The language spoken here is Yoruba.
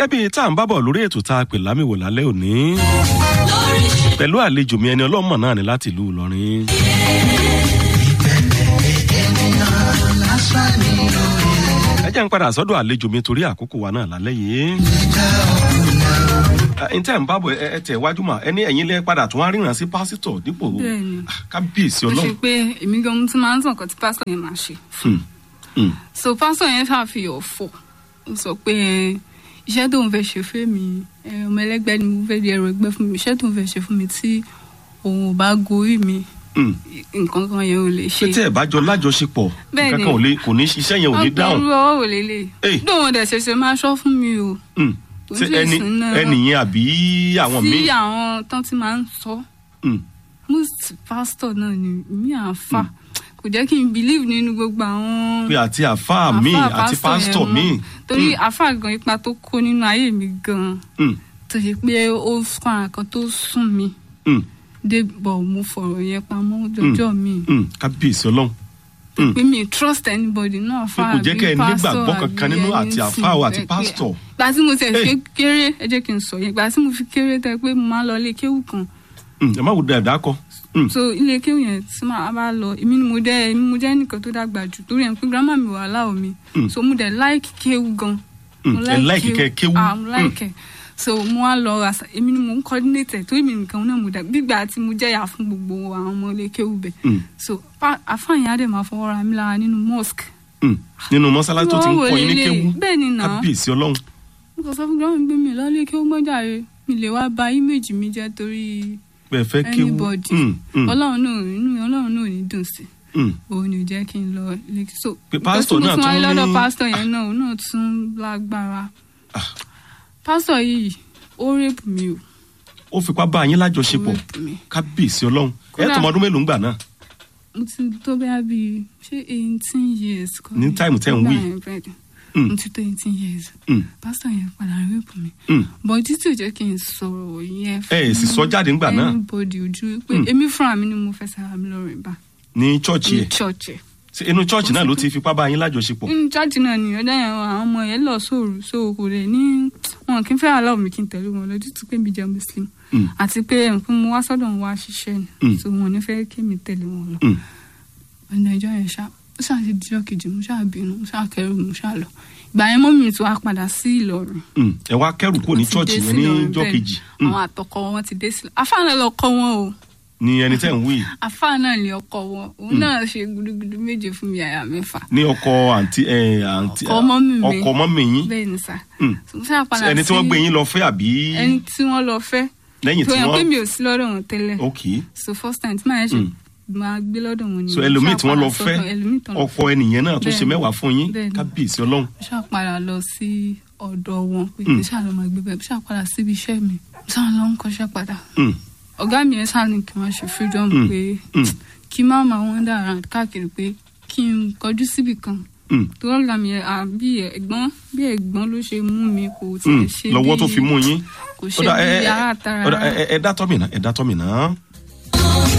gẹ́gẹ́ bíi tá à ń bábọ̀ lórí ètò tá a pè lámìwò lálẹ́ òní pẹ̀lú àlejò mi ẹni ọlọ́mọ náà ni láti ìlú ìlọrin. ẹ jẹ́ ń padà sọ́dọ̀ àlejò mi torí àkókò wa náà lálẹ́ yìí. n tẹ́ ń bábọ̀ ẹ tẹ̀ wájú mà ẹni ẹ̀yin lẹ́ padà tún wá ríran sí pásítọ̀ dípò Bẹ́ẹ̀ni. Ah, kábíyèsí ó ṣe ọlọ́run. pé èmi gan mo ti máa ń tàn kan tí pásítọ̀ yẹn máa ṣe Hmm, hmm, so pásítọ̀ yẹn ṣàfihàn fò ó sọ pé ẹ, iṣẹ́ tóun fẹ́ ṣe fún mi ẹ, ọmọ ẹlẹ́gbẹ́ ni mo fẹ́ di ẹrù ẹgbẹ́ fún mi iṣẹ́ tóun fẹ́ ṣe fún mi tí òun ò bá gorí mi hmm. nǹkan kan yẹn ò lè ṣe. pé tẹ́ ẹ̀ bá jọ lájọṣepọ̀ Bẹ́ẹ̀ni. nǹkan kan ò lè kò ní iṣẹ́ yẹn ò ní dáhùn. ọgbọ̀n ọwọ́ wò lélẹ̀ Ey. dóun dẹ̀ ṣẹ̀ṣẹ̀ máa ṣọ́ fún mi o Hmm. Kò ṣé sí ẹni ìsìn náà. ẹnìyẹn àbí àwọn sí míì. àwọn tán ti máa ń sọ Hmm, most pastor náà ni mi àáfà kò jẹ́ kí n believe nínú gbogbo àwọn pé àti àfáà míì àáfà àti pastor pásítọ̀ yẹn míì. mọ́. torí àáfà gan ipa tó kó nínú ayé mi gan Hmm, tó ṣe pé ó fún àwọn kan tó sún mi hmm, dé bọ̀ mo fọ̀rọ̀ yẹn pamọ́ jọjọ́ mi hmm. kábíyèsí ọlọ́run. Hmm. pé mi trust anybody náà pé kò jẹ́ kẹ́ ẹ nígbàgbọ́ kankan nínú àti àfáà o àti pásítọ̀. gba tí mo tẹ̀ Hey. fi kéré ẹ jẹ́ kí n sọ yẹn gba tí mo fi kéré tẹ pé mo máa ń lọ ilé kéwù kan Hmm, ẹ má wo dáadáa kọ. Hmm, so ilé kéwù yẹn tí màá bá lọ èmi ni mo dẹ èmi mo jẹ́ nìkan tó dàgbà jù torí ẹ̀ ń pé grandma mi wà láò mi Mm. so mo dẹ̀ like kéwù gan hmm. mo ẹ láìkì kẹ́ ẹ kéwú. ah mo like ẹ so mo wá lọ àṣà èmi ni mo ń coordinate ẹ torí mi nìkan náà mo dà gbígbà tí mo jẹ́yà fún gbogbo àwọn ọmọ ilé kéwù bẹ̀ Hmm, so pa- àfààní á dẹ̀ máa fọwọ́ ra mi lára nínú mosque hmm. nínú mọ́sálásí tó ti ń Wọ́n wò kọ́ yín ní lélẹ̀. kéwú. bẹ́ẹ̀ ni náà kábíyèsí ọlọ́run. mo kàn sọ fún grandma mi pé mi ò lọ ilé kéwù mọ́jà rẹ mi lè wá ba image mi jẹ́ torí pé ẹ fẹ́ kéwú. anybody Hmm, hmm, ọlọ́run náà inú ọlọ́run náà ò ní dùn sí i hmm. òun ni ò jẹ́ kí n lọ ilé so Pé pásítọ̀ náà nǹkan tí mo tún wáyé tún lọ́dọ̀ ní- pásítọ̀ yẹn náà òun náà tún lágbára Ah. pásítọ̀ yìí ó rèpù mi o ó fipá bá yín ó lájọṣepọ̀ rèpù mi kábíyèsí ọlọ́run. ẹ Kódà- tọmọ ọdún mélòó ń gbà náà. mo ti tó bẹ́ẹ̀ bí ṣé eighteen years kọ́ Ní ni? time tẹ́ ń Nígbà wí. yẹn bẹ́ẹ̀ ni. Hmm, mo ti tó eighteen years hmm, pásítọ̀ yẹn padà rèpù mi hmm. bọ̀ títí ò jẹ́ kí n sọ̀rọ̀ yẹn ẹ ẹ̀ sì sọ jáde ńgbà náà anybody ojú pé Hmm. èmi fúnra mi ni mo fẹ́ sára mi lọ́rùn bá ní chọ́ọ̀chì ní ẹ̀ church ẹ̀ Ṣé inú chọ́ọ̀chì náà ló ti fipá bá yín lájọṣepọ̀. nínú church náà ni ọjọ́ yẹn àwọn ọmọ yẹn lọ sóòrù so kò lè ní wọn kì í fẹ́ aláwọ̀ mi kí n tẹ̀lé wọn lójú tó pé mi jẹ́ muslim Hmm, àti pé nǹkan mo wá sọ́dọ̀ wọn wá ṣiṣẹ́ ni Mm. so wọn ò ní fẹ́ kí mi tẹ̀lé wọn lọ hmm. ọ̀nà ìjọ yẹn ṣá ó ṣáà ti dijọ́ kejì mo ṣáà bínú mo ṣáà kẹrù mo ṣáà lọ ìgbà yẹn mọ́mí mi ti wá padà sí Ìlọrin Hmm, ẹ wá kẹrù kúrò ní Wọ́n ti chọ́ọ̀chì dé yẹn sí ní Ìlọrin jọ́ bẹ́ẹ̀. kejì. Hmm, àwọn àtọkọ wọn ti dé sí afáàná lọ kọ wọn o ní ẹni tẹ́ ń wí afáàná ni ọkọ wọn òun náà ṣe gudugudu méje fún mi àyà mẹ́fà ní ọkọ àǹtí ẹ àǹtí Ọkọ mọ́mì mi. ọkọ mọ́mì yín bẹ́ẹ̀ ni sà Hmm. So, mo ṣáà padà ẹni tí wọ́n sí- gbé yín lọ fẹ́ àbí ẹni tí wọ́n lọ fẹ́ lẹ́yìn tó tí yàn pé wọ́n mi ò sí lọ́dọ̀ wọn tẹ́lẹ̀ ok so first time tí màá ṣe Mm. máa gbé lọ́dọ̀ wọn ni so mo ẹlòmíì ṣáà tí wọ́n lọ padà fẹ́ sọ́dọ̀ ẹlòmíì tán lọ ọkọ ẹnìyẹn náà tó ṣe Bẹ́ẹ̀ni. mẹ́wàá fún yín Bẹ́ẹ̀ni. kábíyèsí ọlọ́run mo ṣáà padà lọ sí ọ̀dọ̀ wọn pé Mm. kí ṣáà lọ máa gbé bẹ́ẹ̀ mo ṣáà padà síbi iṣẹ́ mi mo ṣáà lọ ń kọ́ṣẹ́ padà Hmm, ọ̀gá mi yẹn ṣáà ní kí wọ́n ṣe freedom Mm. pé hmm, kí má máa wọ́n dà around káàkiri pé kí n kọjú síbì kan hmm, tó ọ̀gá mi yẹn à, bí ẹ̀gbọ́n bí ẹ̀gbọ́n ló ṣe mú mi kò hmm. tiẹ̀ ṣe lọ́wọ́ tó bí- fi mú yín kò ṣe Ó dà, ẹ- bí ẹ- ara tara ó dà, ẹ- ẹ- ẹ dá tọ́ mi náà ẹ dá tọ́ mi náà